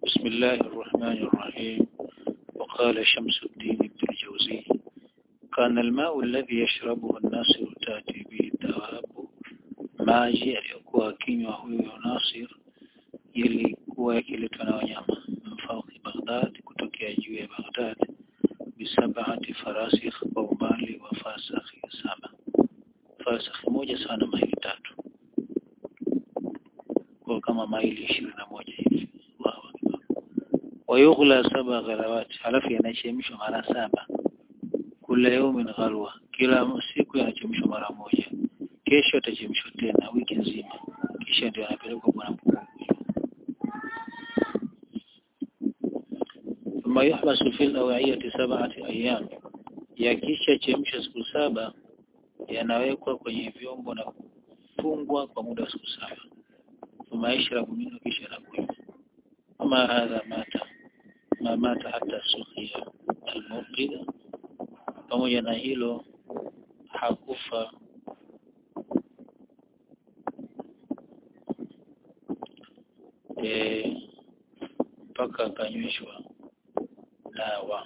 بسم الله الرحمن الرحيم وقال شمس الدين ابن الجوزي كان الماء الذي يشربه الناصر تأتي به الدواب maji aliyokuwa akinywa huyo Nasir yalikuwa yakiletwa na wanyama mfauki Baghdad kutokea juu ya Baghdad bisabati farasikh kwa umbali wa fasakhi saba fasakhi moja sana maili tatu kwa kama maili ishirini na moja hivi wayughla saba ghalawati halafu yanachemshwa mara saba kula yaumin ghalwa kila siku yanachemshwa mara moja kesho atachemshwa tena wiki nzima kisha ndio anapelekwa bwana mkuu ثم يحبس في الأوعية سبعة أيام yakisha chemsha siku saba yanawekwa kwenye vyombo na kufungwa kwa muda wa siku saba ثم يشرب منه kisha anakunywa kama hadha mata ma mata hata sukhia almuqida pamoja na hilo hakufa mpaka e, akanyweshwa dawa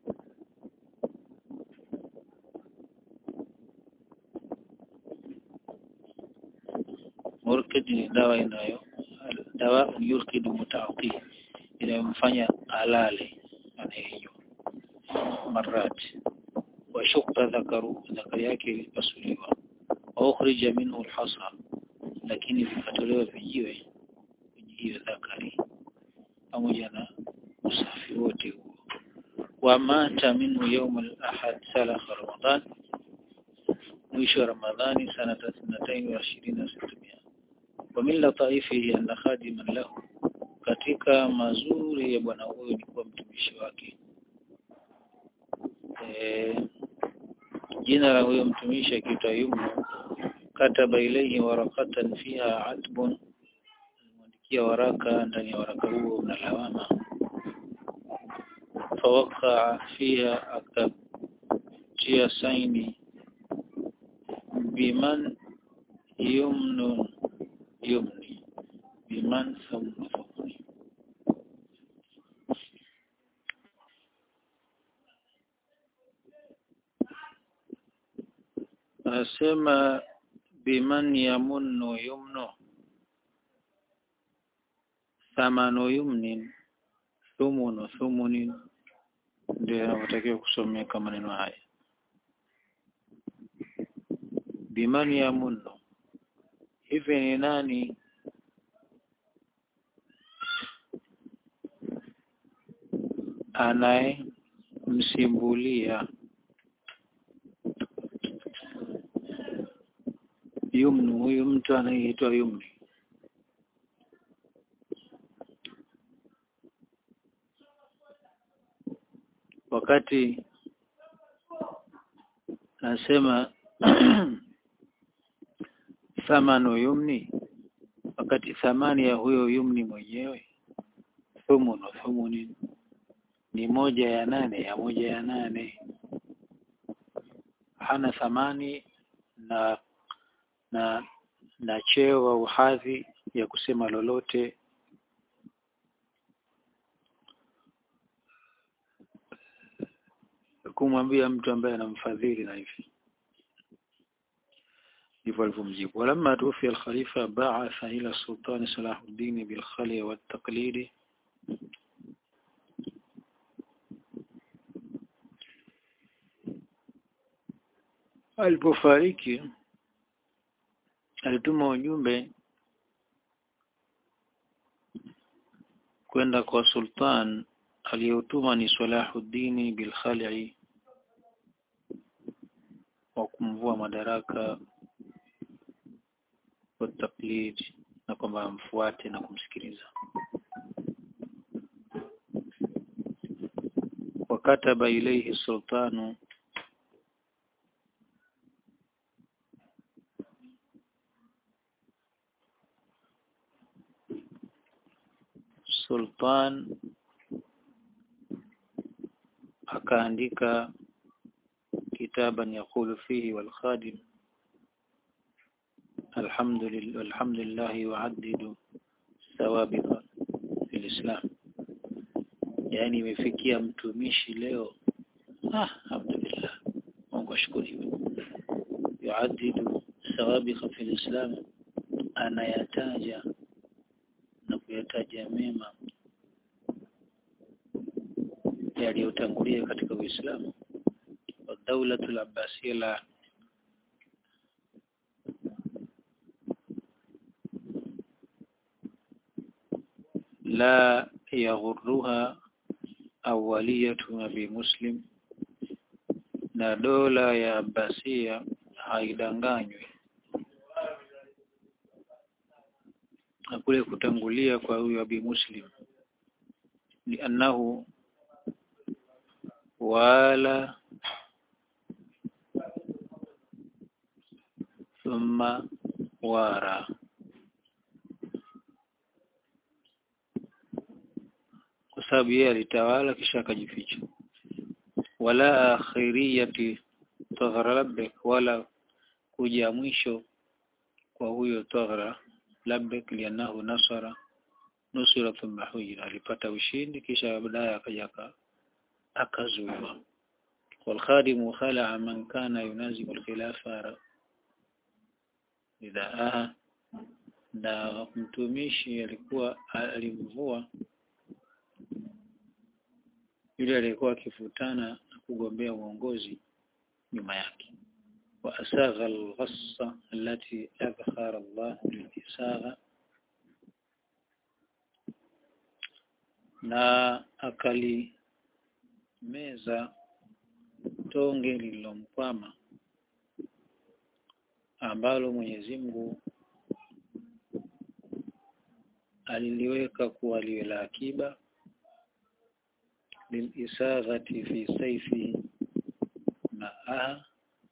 murkid ni dawa inayo dawa yurkid mutaati inayomfanya alale anayenywa marat wa shukta dhakaru dhakari yake ilipasuliwa wa ukhrija minhu alhasa lakini vikatolewa vijiwe kwenye hiyo dhakari pamoja na usafi wote huo wa mata minhu yawm al-ahad salakha ramadan mwisho wa ramadhani sanata 22 wa min lataifihi anna khadiman lahu katika mazuri ya bwana huyo ni kuwa mtumishi wake e, jina la huyo mtumishi akiitwa Yumnu kataba ilayhi warakatan fiha atbun alimwandikia waraka ndani ya waraka huo una lawama fawaka fiha akatia saini biman yumnu yumni biman thumma thumni anasema biman yamunnu yumnu thamanu yumnin thumunu thumunin ndio yanavyotakiwa kusomeka maneno haya biman yamunnu hivi ni nani anaye msimbulia yumnu huyu mtu anayeitwa yumni wakati nasema thamanu yumni wakati thamani ya huyo yumni mwenyewe thumunu thumuni ni moja ya nane ya moja ya nane hana thamani na na na cheo au hadhi ya kusema lolote kumwambia mtu ambaye anamfadhili na hivi ndivyo alivyomjibu walamma tufi al-khalifa ba'atha ila sultani Salahuddin bil khali wa taqlid alipofariki alituma ujumbe kwenda kwa sultan aliyotuma ni Salahuddin bil Khali wa kumvua madaraka wa taklid na kwamba amfuate na kumsikiliza wakataba ilayhi sultanu sultan akaandika kitaban yaqulu fihi wal khadim alhamdulillah alhamdulillah yu'addidu ثوابت في الإسلام yaani imefikia mtumishi leo ah alhamdulillah Mungu ashukuriwe yuaddidu sawabiqa fil islam anayataja na kuyataja mema yaliyotangulia katika Uislamu wa daulatul abbasiyya la la yaghurruha awaliyatu abi muslim na dola ya Abbasia haidanganywi na kule kutangulia kwa huyu abi muslim liannahu wala thumma wara kwa sababu yeye alitawala kisha akajificha wala akhiriyati taghra labbek wala kuja mwisho kwa huyo taghra labbek lianahu nasara nusira thumma hujira alipata ushindi kisha baadaye akaja akazuiwa والخادم خلع من كان ينازع الخلافة ridhaaha na mtumishi alikuwa alimvua yule aliyekuwa akifutana na kugombea uongozi nyuma yake wa asagha al-ghassa allati adhhara Allah lilisagha na akali meza tonge lililomkwama ambalo Mwenyezi Mungu aliliweka kuwa liwe la akiba lilisaghati fi saifi maaha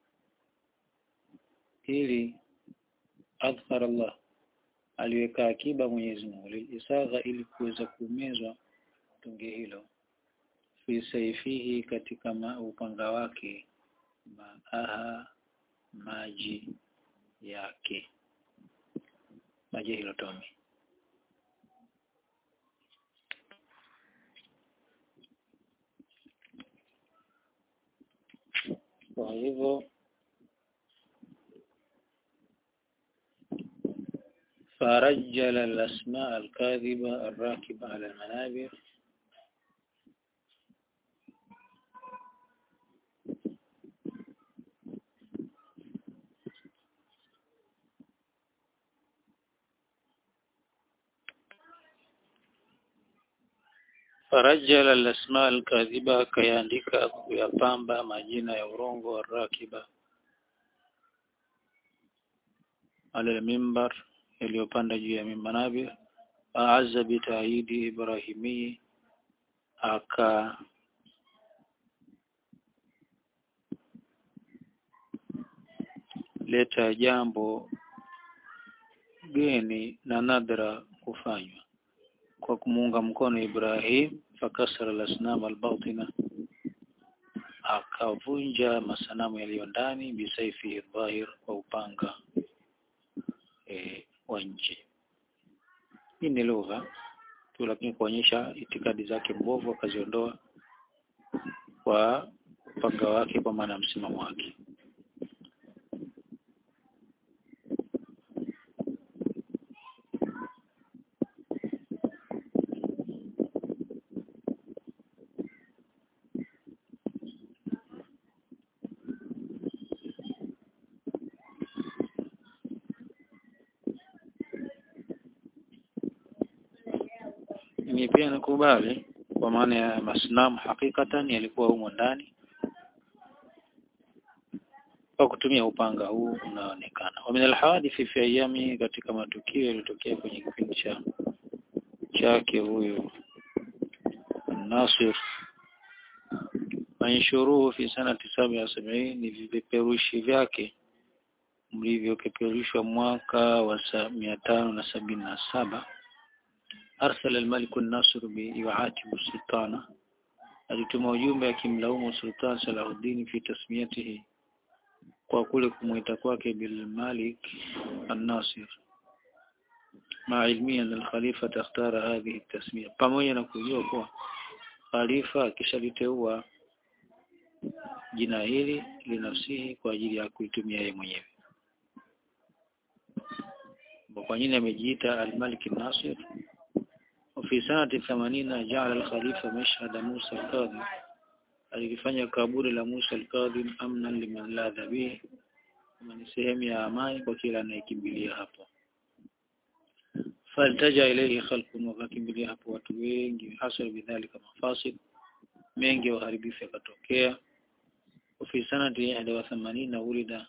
ili adhhar Allah aliweka akiba Mwenyezi Mungu lilisagha ili kuweza kumezwa tunge hilo fi saifihi katika ma, upanga wake maaha maji yake maji hilo tome kwa hivyo فرجل الأسماء الكاذبة الراكبة على المنابر farajala al-asma al-kadhiba akayaandika kuyapamba majina ya urongo wa rakiba ala mimbar yaliyopanda juu ya mimbanabi aazza bitaidi ibrahimi aka leta jambo geni na nadra kufanywa kwa kumuunga mkono Ibrahim fakasara al-asnam al-batina akavunja masanamu yaliyo ndani bisaifi dhahir kwa upanga e, wa nje hii ni lugha tu lakini kuonyesha itikadi zake mbovu akaziondoa kwa upanga wake kwa maana msimamo wake ni pia nakubali kwa maana ya masnamu hakikatan yalikuwa humo ndani kwa kutumia upanga huu unaonekana wa min alhadithi fi ayami katika matukio yaliyotokea kwenye kipindi cha chake huyu Nasir manshuruhu fi sanati saba ya sabini ni vipeperushi vyake mlivyopeperushwa mwaka wa mia tano na sabini na saba أرسل الملك الناصر يعاتب السلطان alituma ujumbe akimlaumu Sultan Salahuddin fi tasmiyatihi kwa kule kumuita kwake bil Malik an-Nasir ma ilmia an al-Khalifa takhtara hadhihi tasmiya pamoja na kujua kuwa khalifa akishaliteua jina hili linafsihi kwa ajili ya kuitumia yeye mwenyewe kwa nini amejiita al-Malik an-Nasir وفي سنة ثمانين جعل الخليفة مشهد موسى الكاظم alifanya kaburi la Musa al-Kadhim amnan liman ladha bihi kama ni sehemu ya amani kwa kila anayekimbilia hapo faltaja ilayhi khalqun wakakimbilia hapo watu wengi hasal bidhalika mafasid mengi waharibifu yakatokea وفي سنة 81 ولد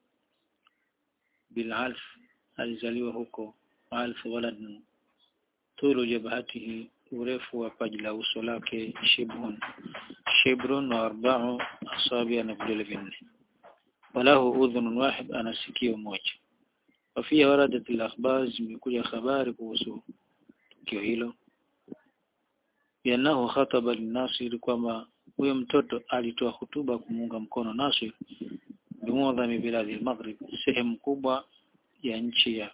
بالعلف alizaliwa huko alf walad tulu jabhatihi urefu wa paji la uso lake shibrun shibrun wa arba'u asabi na vidole vinne walahu udhunun wahid ana sikio moja wafia waradat al-akhbar zimekuja habari kuhusu tukio hilo yanahu khataba linasir kwamba huyo mtoto alitoa hutuba kumuunga mkono Nasir bimuadhami biladi al-Maghrib sehemu kubwa ya nchi ya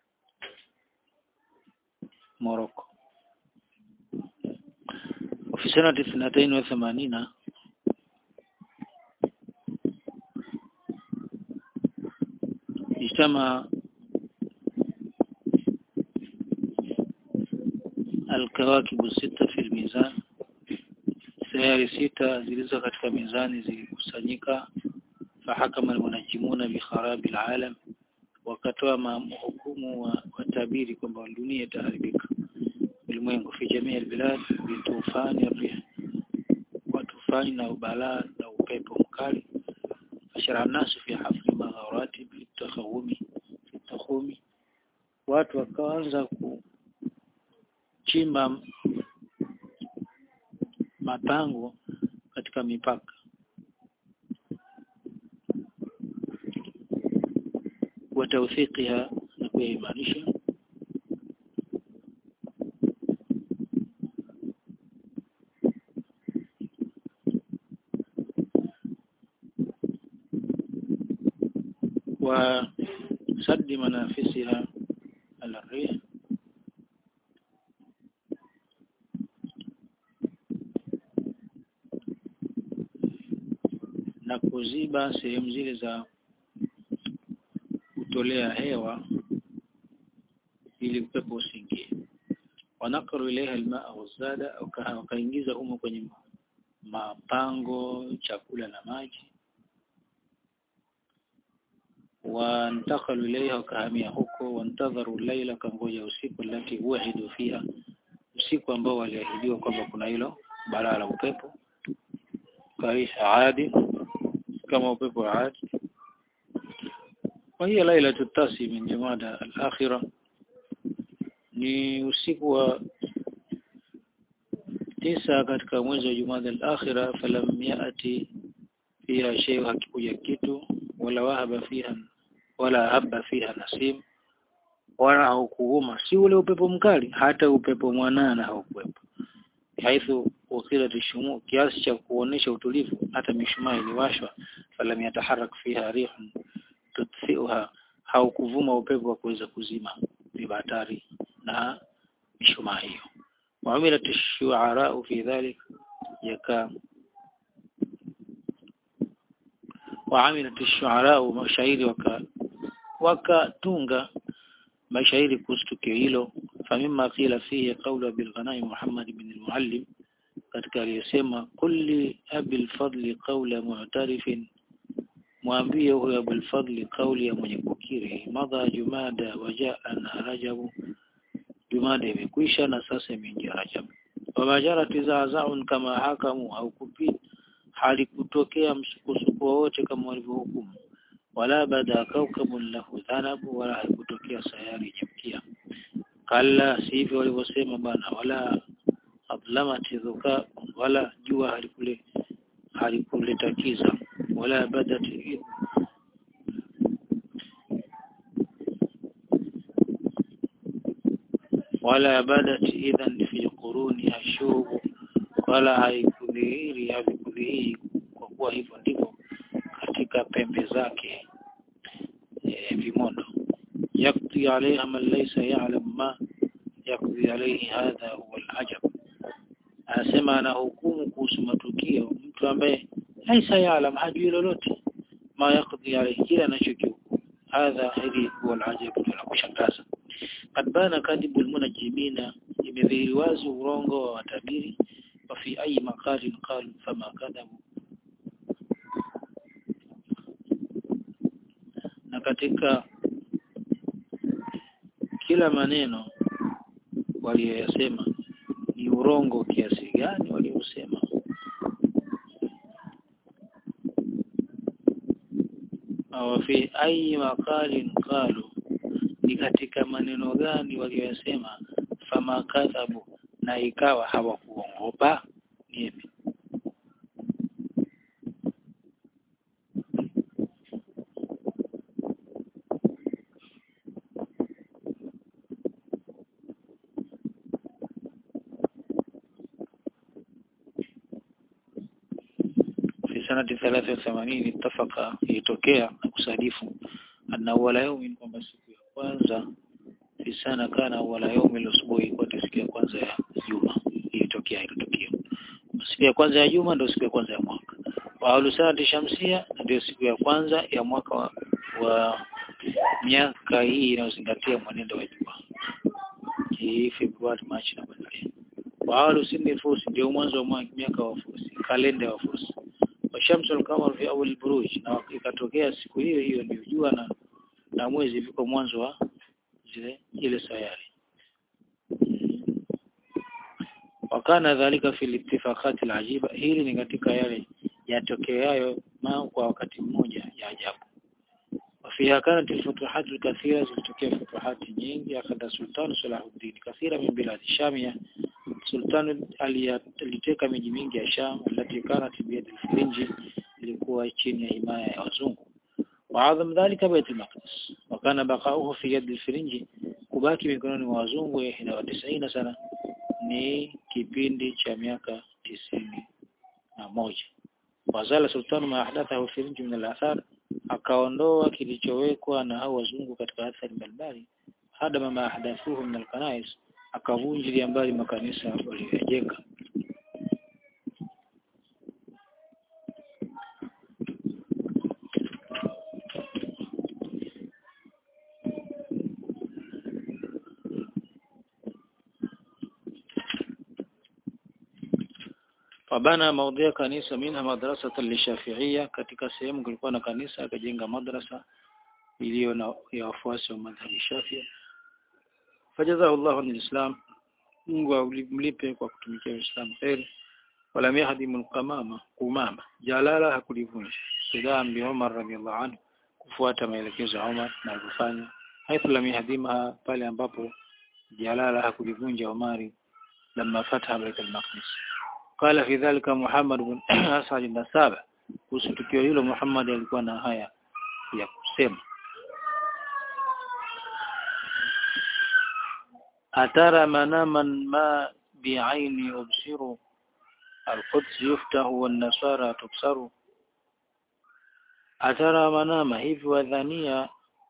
Morocco وفي سنة اثنتين وثمانين اجتمع الكواكب الستة في الميزان sayari sita zilizo katika mizani zilikusanyika fahakama almunajimuna bikharabi alalam wakatoa hukumu wa watabiri kwamba dunia itaharibika ulimwengu fi jamii albilad bitufani rih wa tufani na ubalaa na upepo mkali ashara nasu fi hafli magharati bitakhawumi takhumi watu wakaanza kuchimba mapango katika mipaka watawthiqiha na kuimarisha وسد منافسها على الريح na kuziba sehemu zile za kutolea hewa ili upepo usiingie wanakaru ilaiha almaa wazada wakaingiza humo kwenye mapango chakula na maji wantakalu ilaiha wakahamia huko wantadharu laila kangoja usiku lati uhidu fiha usiku ambao waliahidiwa kwamba kuna hilo balaa la upepo kaisha adi kama upepo wa adi وهي ليلة التاسع من جمادى الآخرة ni usiku wa tisa katika mwezi wa Jumada al-akhira falam yati fiha shay hakikuja kitu wala wahaba fiha wala haba fiha nasim wala haukuuma si ule upepo mkali hata upepo mwanana haukuwepo haithu ukila tishumu kiasi cha kuonesha utulivu hata mishumaa iliwashwa falam yataharak fiha rihun tutfiuha haukuvuma upepo wa kuweza kuzima vibatari na mishumaa hiyo وعملت الشعراء في ذلك يكا وعملت الشعراء mashairi waka wakatunga mashairi kuhusu tukio hilo famima qila fihi qawla bil ghanaim Muhammad ibn al-Muallim katika aliyosema kulli abil fadli qawla mu'tarifin mwambie huyo abul fadli kauli ya mwenye kukiri madha jumada wajaa na rajabu jumada imekwisha na sasa imeingia rajab wamajara tizazaun kama hakamu haukupi halikutokea msukosuko wowote kama walivyohukumu wala bada kaukabun lahu dhanabu wala haikutokea sayari yenye mkia kalla sivyo walivyosema bana wala adlamati dhuka wala jua halikule halikuleta kiza wala badat wala badat idhan fi quruni ashub wala haikudhihiri havikudhihiri kwa kuwa hivyo ndivyo katika pembe zake e, vimondo yakti alaiha man laysa ya'lam ma yakti alayhi hadha huwa al-ajab anasema anahukumu kuhusu matukio mtu ambaye laisa yaalam hajui lolote ma yakdhi alayhi kile anachokihukumu hadha hili huwa alajabu la kushangaza kad bana kadibu almunajimina imedhihiri wazi urongo wa watabiri wa fi ayi maqalin qalu fama kadhabu na katika kila maneno walioyasema ni urongo kiasi gani waliosema au fi ayi maqalin qalu ni katika maneno gani waliyosema fama kadhabu na ikawa hawakuongopa nipi في سنة ثلاثة وثمانين اتفق يتokea na kusadifu anna awwala yawmin kwamba siku ya kwanza fi sana kana awwala yawmi al-usbu'i kwa siku ya kwanza ya juma ilitokea ilitokea siku ya kwanza ya juma ndio siku ya kwanza ya mwaka wa alusati shamsia ndio siku ya kwanza ya mwaka wa, wa miaka hii inayozingatia mwenendo wa jua hii Februari Machi na kuendelea wa alusini fusi ndio mwanzo wa miaka wa fusi kalenda wa fusi washamsu al-qamar fi awal buruj na ikatokea siku hiyo hiyo ndio jua na na mwezi viko mwanzo wa zile ile sayari wakana dhalika fi ittifaqat al-ajiba hili ni katika yale yatokeayo kwa wakati mmoja ya ajabu وفيها كانت الفتوحات الكثيرة zilitokea futuhati nyingi akada sultan Salahuddin kathira min bilad Shamia sultan aliteka miji mingi ya Sham alati kanat biyad al-Firinji ilikuwa chini ya himaya ya wazungu وعظم ذلك بيت المقدس وكان بقاؤه في يد الفرنجي kubaki mikononi mwa wazungu ya 91 sana ni kipindi cha miaka tisini na moja wazala sultanu ma ahdathahu firinji min al-athar akaondoa kilichowekwa na hao wazungu katika athari mbalimbali hada mama ahdathuhu min al-kanais akavunjilia mbali makanisa waliyojenga Fabana maudhia kanisa minha madrasa lishafiia katika sehemu kulikuwa na kanisa akajenga madrasa iliyo na ya wafuasi wa madhhabi Shafia fajazahu Allah an islam Mungu amlipe kwa kutumikia Uislamu kheri wala yahdimu al-qamama kumama jalala hakulivunja sidam bi Umar radiyallahu anhu kufuata maelekezo ya Umar na kufanya haithu lam yahdimha pale ambapo jalala hakulivunja Umari لما فتح بيت المقدس قال في ذلك محمد بن أسعد النسابة kuhusu tukio hilo Muhammad alikuwa na haya ya kusema atara manaman ma bi'aini ubsiru القدس يفتح والنصارى تكسر atara manama hivi wadhania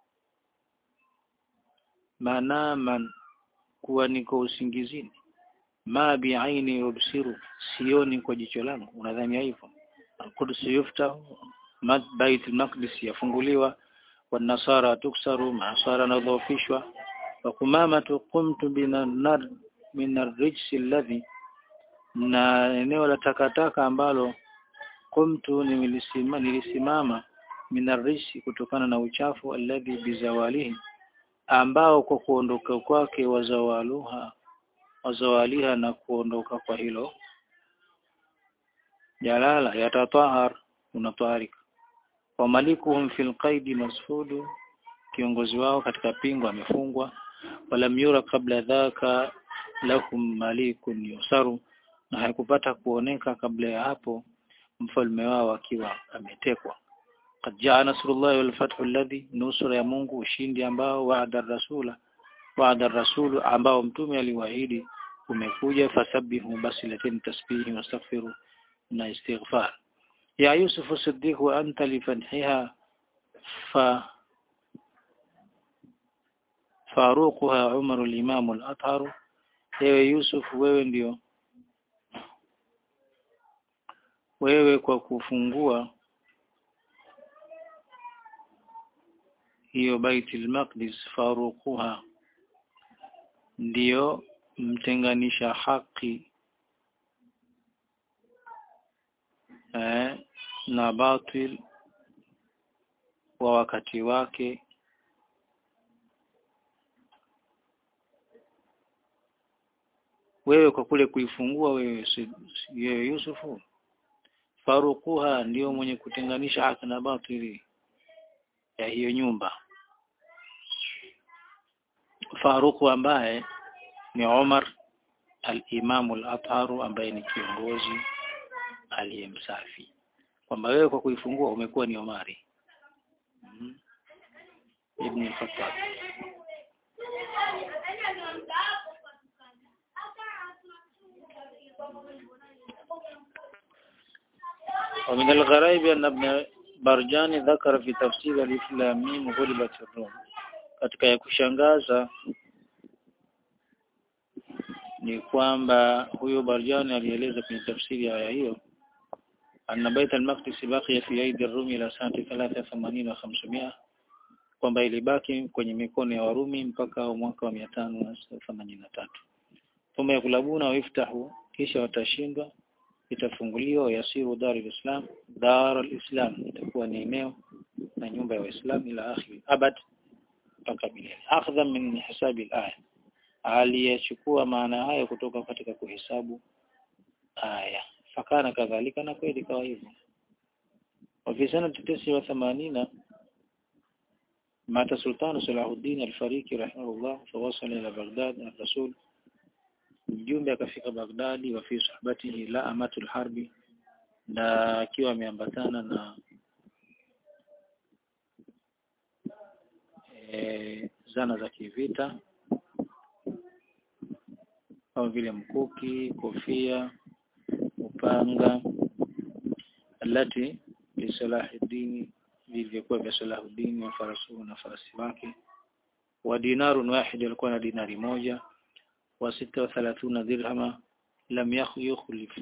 manaman kuwa niko usingizini ma bi'aini yubsiru sioni kwa jicho langu unadhania hivyo al-Quds yufta bait al-Maqdis yafunguliwa wanasara tuksaru masara nadhofishwa wa kumama qumtu binar min ar-rijs alladhi na eneo la takataka ambalo qumtu nilisimama nilisimama min ar-rijs kutokana na uchafu alladhi bizawalihi ambao kwa kuondoka kwake wazawaluha wazawaliha na kuondoka kwa hilo jalala yatatahar unataharika wa malikuhum fil qaidi masfudu kiongozi wao katika pingo amefungwa walam yura kabla dhaka lahum malikun yusaru na haikupata kuoneka kabla ya hapo mfalme wao akiwa ametekwa qad jaa nasrullahi wal fathu alladhi nusra ya Mungu ushindi ambao wa'ada rasula wa'ada rasulu ambao mtume aliwaahidi umekuja fasabihu basi leteni tasbihi wastaghfiru na istighfar ya Yusuf Siddiq wa anta li fadhiha fa faruquha Umar al-Imam al-Athhar ewe Yusuf wewe ndio wewe kwa kufungua hiyo Baitul Maqdis faruquha ndiyo mtenganisha haki eh, na batil wa wakati wake wewe kwa kule kuifungua wewe si, si, wewe Yusufu faruquha ndio mwenye kutenganisha haki na batili ya hiyo nyumba Faruku ambaye ni Umar al-Imam al-Atharu ambaye ni kiongozi aliyemsafi kwamba wewe kwa kuifungua umekuwa ni Omari mm -hmm. Ibn al-Khattab ومن الغرائب أن ابن برجاني ذكر في تفسير الف لام ميم غلبت الروم katika ya kushangaza ni kwamba huyo Barjani alieleza kwenye tafsiri ya aya hiyo anna bait al-maqdis baqiya fi aidi ar-rumi ila sanati 83 wa 500 kwamba ilibaki kwenye mikono ya Warumi mpaka mwaka wa 583 thumma yakulabuna wiftahu kisha watashindwa itafunguliwa yasiru dar al-islam dar al-islam itakuwa ni eneo na nyumba ya waislamu ila akhir abad mpaka milele akhdha min hisabi al-aya aliyechukua maana haya kutoka katika kuhesabu aya fakana kadhalika na kweli kawa hivyo وفي سنة تسعة وثمانين مات سلطان صلاح الدين الفريقي رحمه الله فوصل إلى بغداد الرسول mjumbe akafika Baghdadi wa fi sahbatihi la amatul harbi na akiwa ameambatana na e, zana za kivita kama vile mkuki, kofia, upanga alati li Salahuddin vilivyokuwa vya Salahuddin wa farasuhu na farasi wake wa dinarun wahid alikuwa na dinari moja wa sita wa thalathuna dirhama lam yukhlif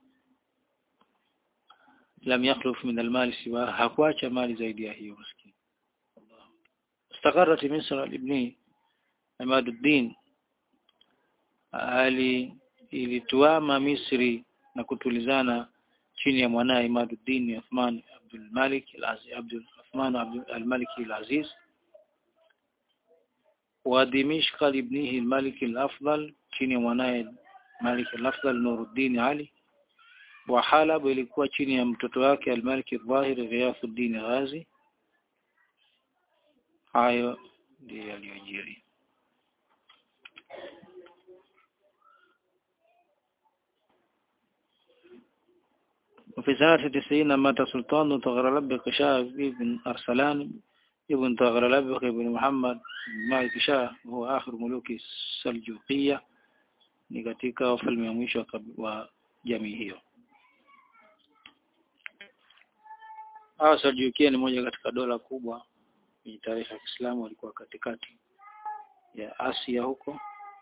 lam yakhluf min almal siwa hakuacha mali zaidi ya hiyo maskini استقرت مصر لابن عماد الدين ali ilituama Misri na kutulizana chini ya mwanae Imaduddin Uthman Abdul Malik al-Aziz Abdul Uthman al-Malik al-Aziz wa Dimishq ibnihi al-Malik al-Afdal chini ya mwanae Malik al-Afdal Nuruddin Ali wa Halab ilikuwa chini ya mtoto wake al-Malik al-Zahir Ghiyafuddin Ghazi hayo ndiyo yaliyojiri وفي سنة تسعين مات سلطان تغرلب شاه بن أرسلان ابن تغرلب بن محمد مالك شاه وهو آخر ملوك السلجوقية ni katika wafalme wa mwisho wa jamii hiyo. Hawa Seljukia ni moja katika dola kubwa kwenye tarehe ya Kiislamu, walikuwa katikati ya Asia huko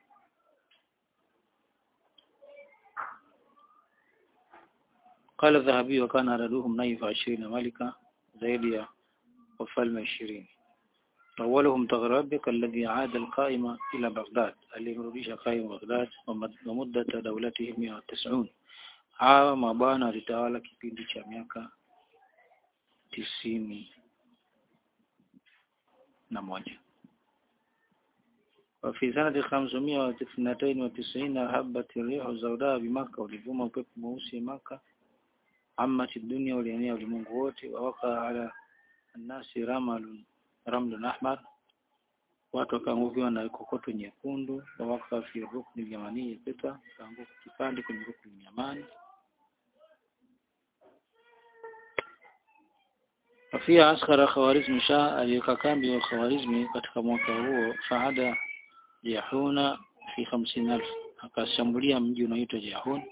قال الذهبي وكان عددهم نيف عشرين ملكا زيد وفلم عشرين أولهم تغربك الذي عاد القائمة إلى بغداد اللي مروديش قائم بغداد ومدة دولته 190 hawa mabwana walitawala kipindi cha miaka tisini na moja وفي سنة خمسمائة واثنتين وتسعين هبت الريح الزوداء بمكة ولفوم upepo mweusi Maka عمت الدنيا ولينيا ulimwengu wote ووقع على الناس رمل رمل أحمر watu wakaangukiwa na kokoto nyekundu wawaka fi rukni yamani pita kaanguka kipande kwenye rukni yamani Afia askara Khawarizmi Shah aliyeka kambi wa Khawarizmi katika mwaka huo faada Jahuna fi 50000 akashambulia mji unaoitwa Jahun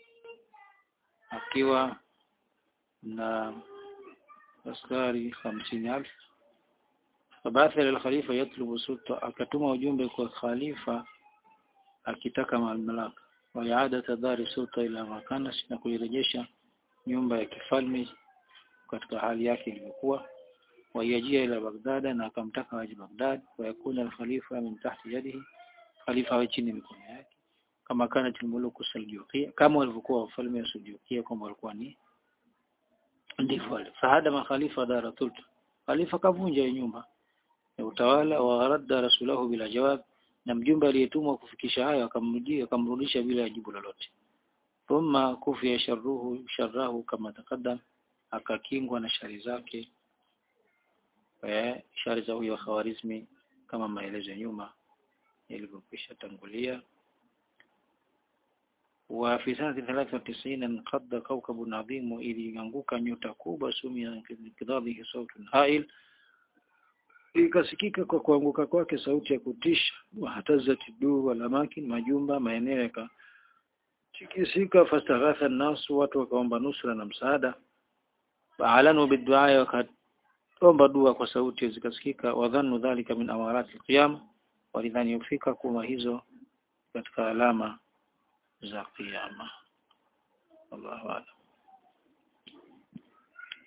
akiwa na askari 50000 fabatha ila khalifa yatlubu sulta akatuma ujumbe kwa khalifa akitaka mamlaka wa iada tadhari sulta ila makanas na kuirejesha nyumba ya kifalme katika hali yake ilivyokuwa wayajia ila Baghdad na akamtaka waje Baghdad wayakuna al-khalifa min tahti yadihi khalifa awe chini mikono yake kama kana timuluku Seljukia kama walivyokuwa wafalme wa Seljukia kama walikuwa ni ndivyo wale fahada makhalifa dara sultan khalifa kavunja nyumba ya utawala wa radda rasulahu bila jawab na mjumbe aliyetumwa kufikisha hayo akamrudisha akamrudisha bila jibu lolote thumma kufia sharruhu sharrahu kama taqaddam akakingwa na shari zake eh shari za huyo Khawarizmi kama maelezo nyuma yalivyokwisha tangulia وفي سنة 93 انقض كوكب عظيم إذ ينغوك nyota kubwa sumia kidhabihi sauti hail ikasikika kwa kuanguka kwake sauti ya kutisha wahatazati du walamakin majumba maeneo yaka tikisika fastaghatha nasu watu wakaomba nusra na msaada faalanu biddu'a wakaomba dua kwa sauti zikasikika wadhannu dhalika min amarati alqiyama walidhani yufika kuma hizo katika alama za kiyama Allahu a'lam